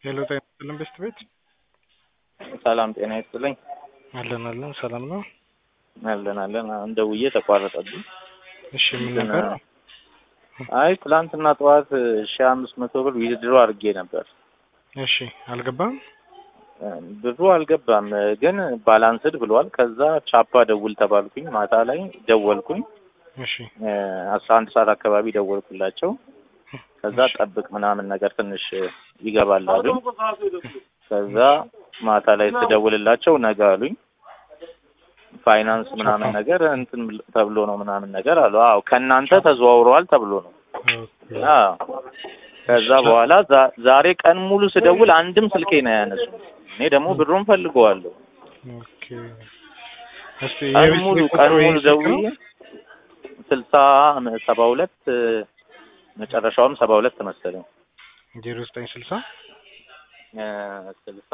ሄሎ ጤና ይስጥልን ቤስት ቤት ሰላም ጤና ይስጥልኝ። አለን አለን ሰላም ነው። አለን አለን። አሁን ደውዬ ተቋረጠብኝ። እሺ ምን ነበር? አይ ትላንትና ጠዋት ሺ አምስት መቶ ብር ዊዝድሮ አድርጌ ነበር። እሺ አልገባም። ብዙ አልገባም፣ ግን ባላንስድ ብሏል። ከዛ ቻፓ ደውል ተባልኩኝ። ማታ ላይ ደወልኩኝ። እሺ አስራ አንድ ሰዓት አካባቢ ደወልኩላቸው። ከዛ ጠብቅ ምናምን ነገር ትንሽ ይገባል አሉኝ። ከዛ ማታ ላይ ስደውልላቸው ነገ አሉኝ። ፋይናንስ ምናምን ነገር እንትን ተብሎ ነው ምናምን ነገር አሉ። አዎ ከእናንተ ተዘዋውረዋል ተብሎ ነው። አዎ ከዛ በኋላ ዛ- ዛሬ ቀን ሙሉ ስደውል አንድም ስልኬ ነው ያነሱ። እኔ ደግሞ ብሩን ፈልገዋለሁ። ኦኬ እስቲ ቀን የቤት ሙሉ ቤት ቀን ቁጥሩ ሙሉ ይሄ ስልክ ነው? ደውዬ ስልሳ ሰባ ሁለት መጨረሻውም ሰባ ሁለት መሰለኝ ዜሮ ዘጠኝ ስልሳ እ ስልሳ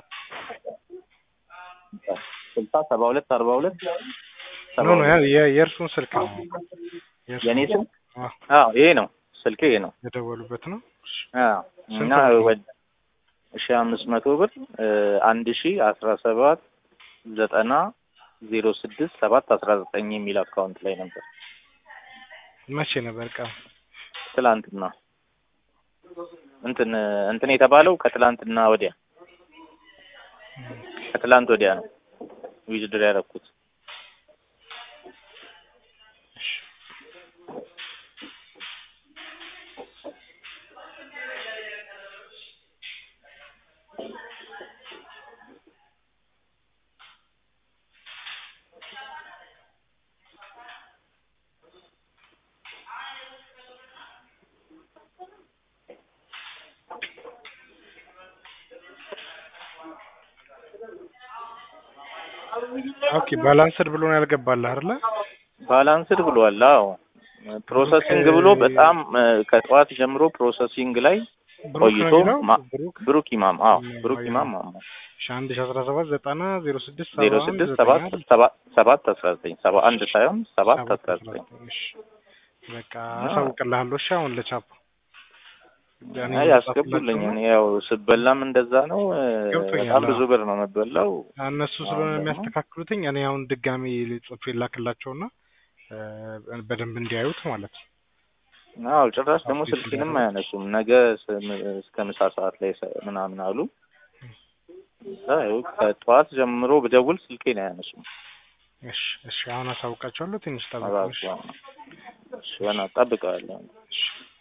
ስልሳ ሰባ ሁለት አርባ ሁለት ሰባ ኖ ኖ ያ ሁለት የ- የእርሱን ስልክ ነው። የእርሱን የኔ ስልክ አዎ፣ አዎ ይሄ ነው ስልኬ ይሄ ነው። የደወሉበት ነው። እሺ አዎ ስንት እና ነው? ወደ ሺ አምስት መቶ ብር እ አንድ ሺ አስራ ሰባት ዘጠና ዜሮ ስድስት ሰባት አስራ ዘጠኝ የሚል አካውንት ላይ ነበር መቼ ነበር ቀን? ትላንትና እንትን እንትን የተባለው ከትላንትና ወዲያ ከትላንት ወዲያ ነው ዊዝድር ያደረኩት። ኦኬ ባላንስድ ብሎ ነው ያልገባልህ አይደለ? ባላንስድ ብሏል። አዎ ፕሮሰሲንግ ብሎ በጣም እ ከጠዋት ጀምሮ ፕሮሰሲንግ ላይ ብሩክ ነው ቆይቶ የሚለው ማ- ብሩክ ብሩክ ኢማም አዎ ም- ብሩክ አዎ፣ ኢማም ማሞ ሺ አንድ ሺ አስራ ሰባት ዘጠና ዜሮ ስድስት ዜሮ ሰባ አንድ ስድስት ዘጠኝ ሰባት አይደል? ሰባት ሰባት አስራ ዘጠኝ ሰባ አንድ ሳይሆን ሰባት ሰባት አስራ አስራ ዘጠኝ ዘጠኝ እሺ በቃ አሳውቅልሃለሁ። እሺ አሁን ለቻፕ እኔ አይ ያስገቡልኝ። ልጻፍላቸው እኔ ነው። ያው ስበላም እንደዛ ነው እ ገብቶኛል። በጣም ብዙ አዎ። ብር ነው የምበላው። እነሱ ስለሆነ አሁን ደግሞ የሚያስተካክሉትኝ እኔ አሁን ድጋሚ ጽፌ ላክላቸውና እ በደንብ እንዲያዩት ማለት ነው። አዎ ጭራሽ ደግሞ አፕዴት ስልኬንም እንዲያደርጉት። አያነሱም። ነገ ስ- እስከ ምሳ ሰዓት ላይ ሰ- ምናምን አሉ። እዛ ይኸው ከጠዋት ጀምሮ ብደውል ስልኬን አያነሱም። እሺ እሺ አሁን አሳውቃቸዋለሁ። ትንሽ ጠብቁ። እሺ እባክህ እሺ፣ በእናትህ እጠብቅሃለሁ። እሺ